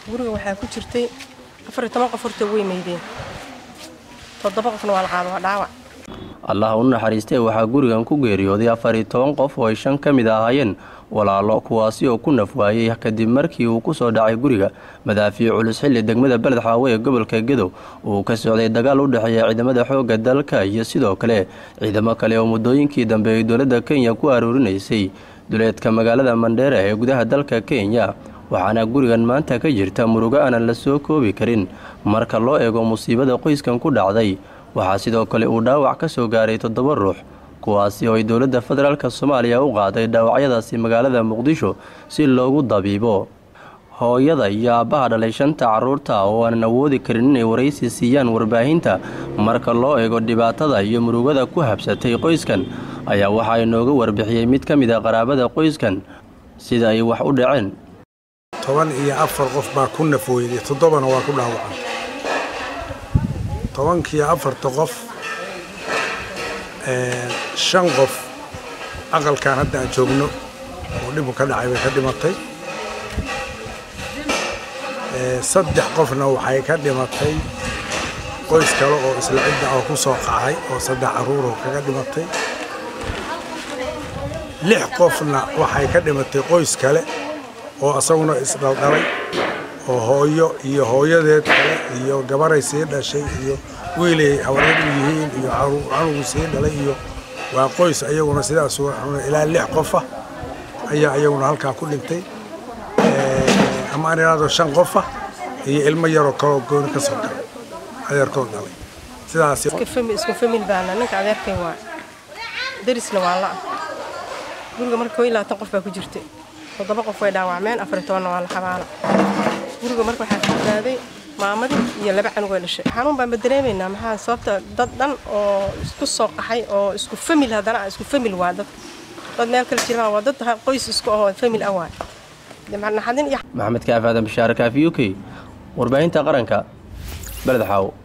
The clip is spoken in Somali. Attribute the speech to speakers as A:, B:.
A: guriga waxaa ku jirtay afar iyo toban qof horta way meydeen toddoba qofna waa la qaado waa dhaawac
B: allah u naxariistee waxaa gurigan ku geeriyooday afar iyo toban qof oo ay shan ka mid ahaayeen walaalo kuwaasi oo ku naf waayey kadib markii uu ku soo dhacay guriga madaafiic culus xilli degmada beled xaawe ee gobolka gedow uu ka socday dagaal u dhexeeya ciidamada xoogga dalka iyo sidoo kale ciidamo kale oo muddooyinkii dambe ay dowladda kenya ku aruurinaysay duleedka magaalada mandheera ee gudaha dalka kenya waxaana gurigan maanta ka jirta murugo aanan la soo koobi karin marka loo eego musiibada qoyskan ku dhacday waxaa sidoo kale uu dhaawac ka soo gaaray toddoba ruux kuwaasi oo ay dowladda federaalk soomaaliya u qaaday dhaawacyadaasi magaalada muqdisho si loogu dabiibo hooyada iyo aabbaha dhalay shanta carruurta oo aanan awoodi karin inay waraysi siiyaan warbaahinta marka loo eego dhibaatada iyo murugada ku habsatay qoyskan ayaa waxaa inooga warbixiyey mid ka mid a qaraabada qoyskan sida ay wax u dhaceen
C: toban iyo afar qof baa ku nafweyday toddobana waa ku dhaawacan tobankiiyo afarta qof shan qof aqalkan hadda aan joogno oo dhibu ka dhacay bay ka dhimatay saddex qofna waxay ka dhimatay qoys kale oo isla cidda oo ku soo qacay oo saddex carruuroo kaga dhimatay lix qofna waxay ka dhimatay qoys kale oo asaguna isdhaldhalay oo hooyo iyo hooyadeed kale iyo gabaray sii dhashay iyo wiilay hawareed u yihiin iyo canugu sii dhalay iyo waa qoys ayaguna sidaas ilaa lix qofa ayaa ayaguna halkaa ku dhintay ama aan idhaahdo shan qofa iyo ilmo yaroo kaloo gooni ka soo galay adeerkood dhalay sidaas
A: isku famil baana ninka adeerkay waa darisna waa la guriga marka koo iyo labaatan qof baa ku jirtay toddoba qof way dhaawacmeen afar iyo tobanna waa la xabaala guriga marka waxaa ka badaaday maamadii iyo laba canug ay dhashay xanuun baan dareemaynaa maxaa sababta dad dhan oo isku soo qaxay oo isku famil haddana isku famil waa dad dad meel kale jiraan waa dad qoys isku ahoo famil ah waay
B: maxamed kaaf aadan bashaare kaafi u k warbaahinta qaranka beled xaawo